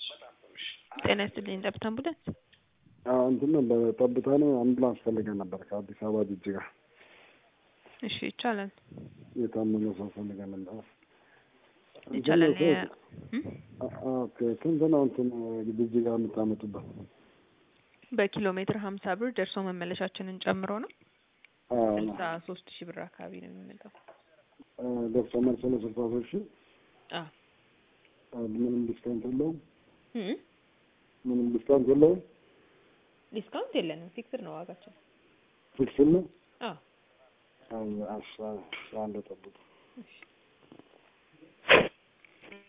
ጤና ይስጥልኝ ጠብታ አምቡላንስ። እንትን ነበር ጠብታ ነው አምቡላንስ ፈልገን ነበር ከአዲስ አበባ ጅጅጋ እሺ ይቻላል የታመመ ሰው ፈልገን ነበር። ይቻላል። እንትን ነው እ? ኦኬ ስንት ነው እንትን ጅጅጋ የምታመጡበት? በኪሎ ሜትር ሀምሳ ብር ደርሶ መመለሻችንን ጨምሮ ነው አዎ፣ ስልሳ ሶስት ሺህ ብር አካባቢ ነው የሚመጣው። ደርሶ መልስ ነው ስልሳ ሶስት ሺህ አዎ ምንም ዲስካውንት የለውም? እ? ምንም ዲስካውንት የለውም? ዲስካውንት የለንም፣ ፊክስድ ነው ዋጋቸው። ፊክስድ ነው? አዎ አስራ አንድ ጠብቁ። እሺ